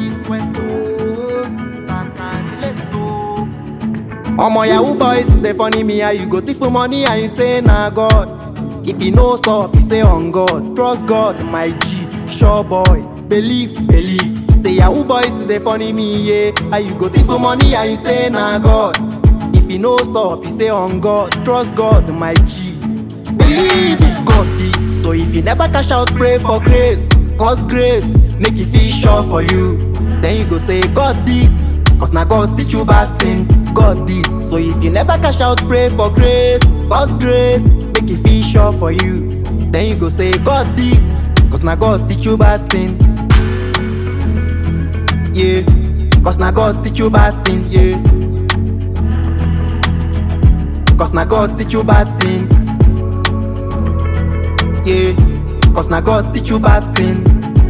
sweat oh, I can relate oh. Omo yahoo boys dey funny me how you go thief for money and you say na God. If you know sup, you say on God. Trust God, my G, sure boy. Believe, believe. Say yahoo boys dey funny me yeah. How you go thief for money and you say na God. If you know sup, you say on God. Trust God, my G. Believe in God did. So if you never cash out, pray for grace. Cause grace make you feel sure for you. Then you go say God did. Cause na God teach you bad thing. God did. So if you never cash out, pray for grace. Cause grace make you feel sure for you. Then you go say God did. Cause na God teach you bad thing. Yeah. Cause na God teach you bad thing. Yeah. Cause na God teach you bad thing. Yeah. Cause na God teach you bad thing.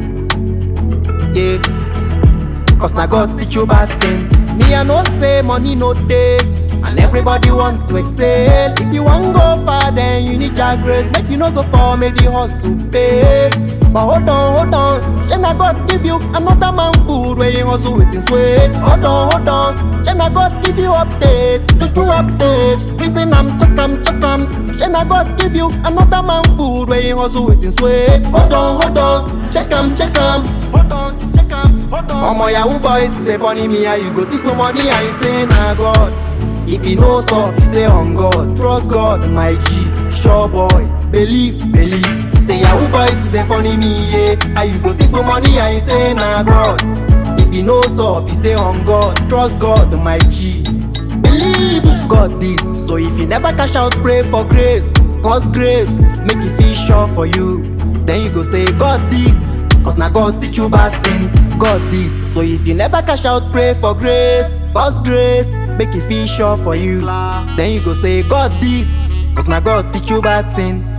Yeah. Cause na God teach you bad thing. Me I know say money no day. And everybody want to excel. If you want go far, then you need your grace. Make you no go for make the hustle pay. But hold on, hold on. Shey na God give you another man food where you hustle with him sweat. Hold on, hold on. Shey na God give you update, do you update? Reason I'm check am, check am. Shey na God give you another man food where you hustle with him sweat. Hold on, hold on. Check am, check am. Hold on, check am, hold on. Omo yahoo boys dey funny me how you go thief for money and you say na God. If you know sup, you say on God. Trust God, my G, sure boy. Believe, believe. Say yahoo boys dey funny me, yeah. How you go thief for money and you say na God. If you know sup, you say on God. Trust God, my G. Believe God did. So if you never cash out, pray for grace. Cause grace make you feel sure for you. Then you go say God did. Cause na God teach you bad thing. God did. So if you never cash out, pray for grace. Cause grace make you feel sure for you. Then you go say God did. Cause na God teach you bad thing.